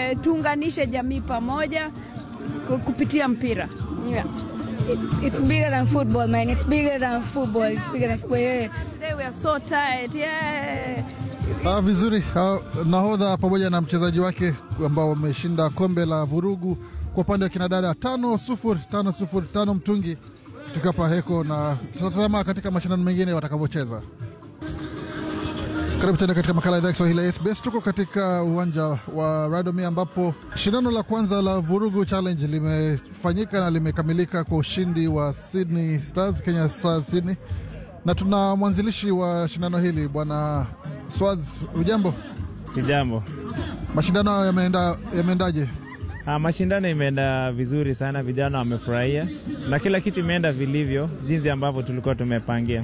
eh, tuunganishe jamii pamoja ku- kupitia mpira yeah. It's, it's bigger than football, man. It's bigger than football. It's bigger than football. Yeah. Today we are so tired. Yeah. Ah, vizuri. Ah, nahodha pamoja na mchezaji wake ambao wameshinda kombe la vurugu kwa upande wa kinadada tano sufuri tano sufuri tano mtungi tukapa heko, na tutatazama katika mashindano mengine watakavyocheza. Karibu tena katika makala ya idhaa ya Kiswahili ya SBS. Tuko katika uwanja wa Radomia ambapo shindano la kwanza la Vurugu Challenge limefanyika na limekamilika kwa ushindi wa Sydney Stars, Kenya Stars Sydney, na tuna mwanzilishi wa shindano hili Bwana Swaz. Ujambo, Sijambo. mashindano hayo yameenda yameendaje? Ah, mashindano imeenda vizuri sana, vijana wamefurahia na kila kitu imeenda vilivyo jinsi ambavyo tulikuwa tumepangia.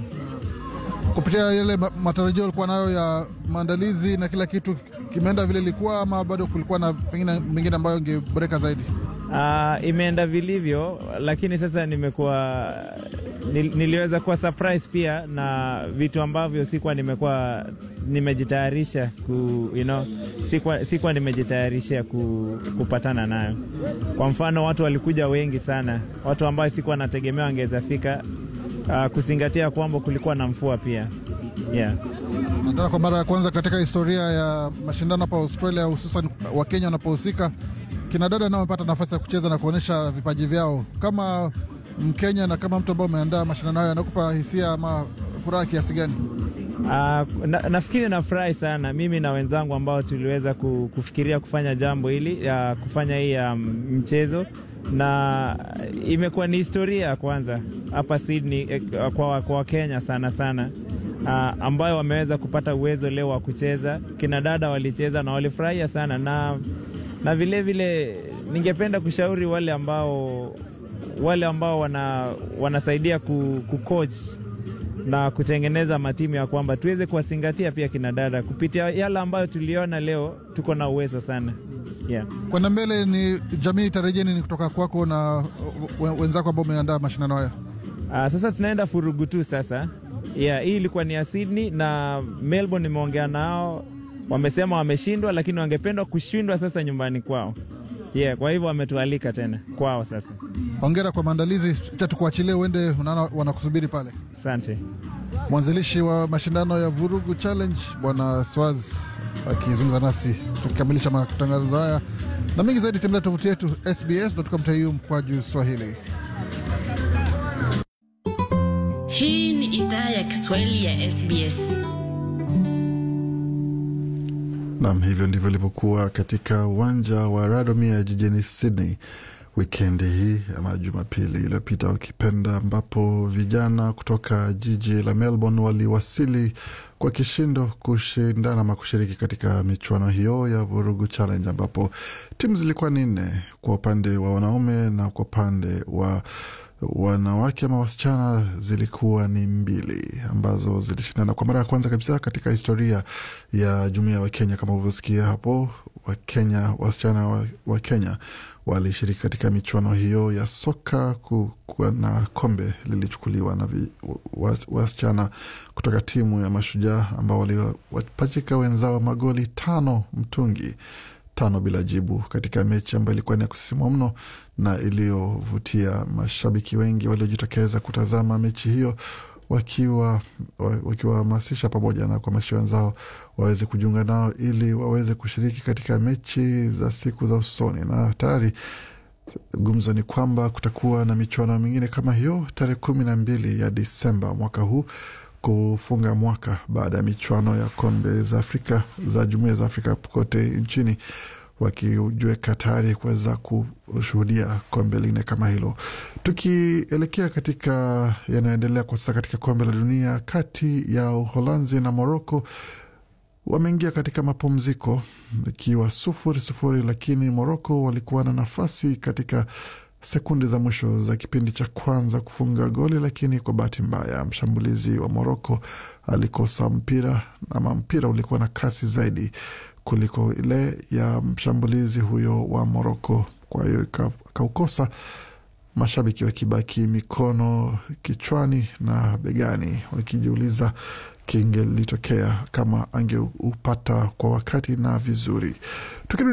Kupitia yale ma- matarajio alikuwa nayo ya maandalizi na kila kitu kimeenda vile ilikuwa, ama bado kulikuwa na pengine mengine ambayo ingeboreka zaidi? Ah, imeenda vilivyo, lakini sasa nimekuwa nil, niliweza kuwa surprise pia na vitu ambavyo sikuwa nimekuwa nimejitayarisha ku, you know, sikuwa, sikuwa nimejitayarisha ku, kupatana nayo. Kwa mfano watu walikuja wengi sana, watu ambao sikuwa nategemea wangeweza fika, ah, kuzingatia kwamba kulikuwa na mvua pia yeah. Na tena kwa mara ya kwanza katika historia ya mashindano hapa Australia, hususan Wakenya wanapohusika, kina dada nao wamepata nafasi ya kucheza na kuonyesha vipaji vyao. Kama Mkenya na kama mtu ambao umeandaa mashindano hayo, anakupa hisia ama furaha kiasi gani? Uh, na, nafikiri nafurahi sana mimi na wenzangu ambao tuliweza ku- kufikiria kufanya jambo hili ya kufanya hii um, mchezo na imekuwa ni historia ya kwanza hapa Sydney eh, kwa kwa Wakenya sana sana uh, ambayo wameweza kupata uwezo leo wa kucheza. Kina dada walicheza na walifurahia sana na na vile vile ningependa kushauri wale ambao wale ambao wana, wanasaidia ku, ku coach na kutengeneza matimu ya kwamba tuweze kuwazingatia pia kina dada kupitia yale ambayo tuliona leo. Tuko na uwezo sana yeah. Kwenda mbele ni jamii itarejea nini kutoka kwako na we- wenzako ambao umeandaa mashindano haya? Uh, sasa tunaenda furugu tu sasa. Yeah, hii ilikuwa ni ya Sydney na Melbourne. Nimeongea nao, wamesema wameshindwa, lakini wangependa kushindwa sasa nyumbani kwao. Yeah, kwa hivyo wametualika tena kwao sasa. Hongera kwa maandalizi, cha tukuachilie uende, unaona wanakusubiri pale. Asante. Mwanzilishi wa mashindano ya Vurugu Challenge Bwana Swaz akizungumza nasi tukikamilisha matangazo haya na mengi zaidi, tembelea tovuti yetu sbs.com.au mkwaju Swahili. Hii ni idhaa ya Kiswahili ya SBS. Nam, hivyo ndivyo ilivyokuwa katika uwanja wa Radomia jijini Sydney wikendi hii ama Jumapili iliyopita ukipenda, ambapo vijana kutoka jiji la Melbourne waliwasili kwa kishindo kushindana ama kushiriki katika michuano hiyo ya Vurugu Challenge, ambapo timu zilikuwa ni nne kwa upande wa wanaume na kwa upande wa wanawake ama wasichana zilikuwa ni mbili ambazo zilishindana kwa mara ya kwanza kabisa katika historia ya jumuiya ya Wakenya. Kama ulivyosikia hapo, Wakenya, wasichana wa, wa Kenya walishiriki katika michuano hiyo ya soka kuwa na kombe lilichukuliwa na vi, was, wasichana kutoka timu ya Mashujaa ambao waliwapachika wenzao magoli tano mtungi tano bila jibu katika mechi ambayo ilikuwa ni ya kusisimua mno na iliyovutia mashabiki wengi waliojitokeza kutazama mechi hiyo wakiwa wakiwahamasisha pamoja na kuhamasisha wenzao waweze kujiunga nao ili waweze kushiriki katika mechi za siku za usoni. Na tayari gumzo ni kwamba kutakuwa na michuano mingine kama hiyo tarehe kumi na mbili ya Disemba mwaka huu kufunga mwaka baada ya michuano ya kombe za Afrika za jumuiya za Afrika kote nchini wakijiweka tayari kuweza kushuhudia kombe lingine kama hilo. Tukielekea katika yanayoendelea kwa sasa katika kombe la dunia kati ya Uholanzi na Moroko, wameingia katika mapumziko ikiwa sufuri sufuri, lakini Moroko walikuwa na nafasi katika sekunde za mwisho za kipindi cha kwanza kufunga goli, lakini kwa bahati mbaya mshambulizi wa Moroko alikosa mpira ama mpira ulikuwa na kasi zaidi kuliko ile ya mshambulizi huyo wa Moroko, kwa hiyo akaukosa, mashabiki wakibaki mikono kichwani na begani wakijiuliza kingelitokea kama angeupata kwa wakati na vizuri. Tukirudi